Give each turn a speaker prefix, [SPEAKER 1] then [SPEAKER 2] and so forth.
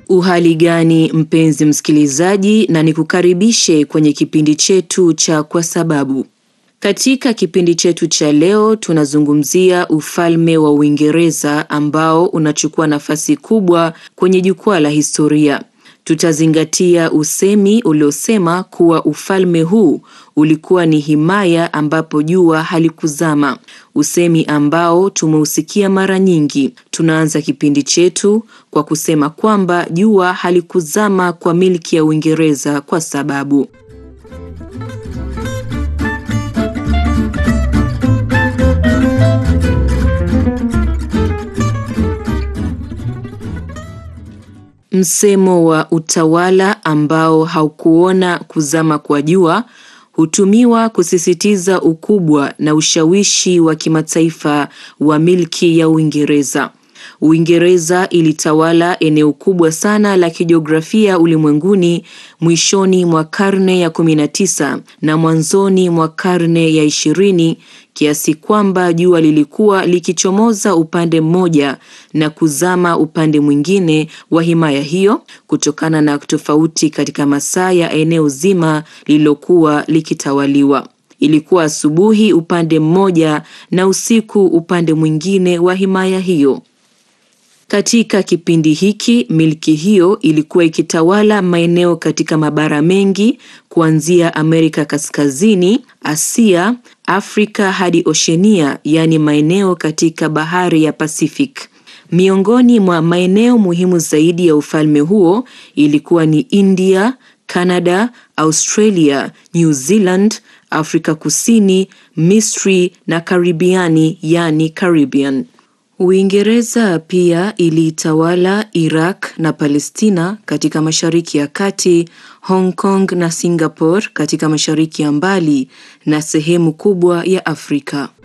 [SPEAKER 1] Uhali gani mpenzi msikilizaji, na nikukaribishe kwenye kipindi chetu cha Kwa Sababu. Katika kipindi chetu cha leo tunazungumzia ufalme wa Uingereza ambao unachukua nafasi kubwa kwenye jukwaa la historia. Tutazingatia usemi uliosema kuwa ufalme huu ulikuwa ni himaya ambapo jua halikuzama, usemi ambao tumeusikia mara nyingi. Tunaanza kipindi chetu kwa kusema kwamba jua halikuzama kwa milki ya Uingereza kwa sababu Msemo wa utawala ambao haukuona kuzama kwa jua hutumiwa kusisitiza ukubwa na ushawishi wa kimataifa wa milki ya Uingereza. Uingereza ilitawala eneo kubwa sana la kijiografia ulimwenguni mwishoni mwa karne ya 19 na mwanzoni mwa karne ya ishirini kiasi kwamba jua lilikuwa likichomoza upande mmoja na kuzama upande mwingine wa himaya hiyo kutokana na tofauti katika masaa ya eneo zima lililokuwa likitawaliwa. Ilikuwa asubuhi upande mmoja na usiku upande mwingine wa himaya hiyo. Katika kipindi hiki milki hiyo ilikuwa ikitawala maeneo katika mabara mengi kuanzia Amerika Kaskazini, Asia, Afrika hadi Oshenia, yaani maeneo katika bahari ya Pacific. Miongoni mwa maeneo muhimu zaidi ya ufalme huo ilikuwa ni India, Canada, Australia, New Zealand, Afrika Kusini, Misri na Karibiani, yaani Caribbean. Uingereza pia iliitawala Iraq na Palestina katika Mashariki ya Kati, Hong Kong na Singapore katika Mashariki ya Mbali na sehemu kubwa ya Afrika.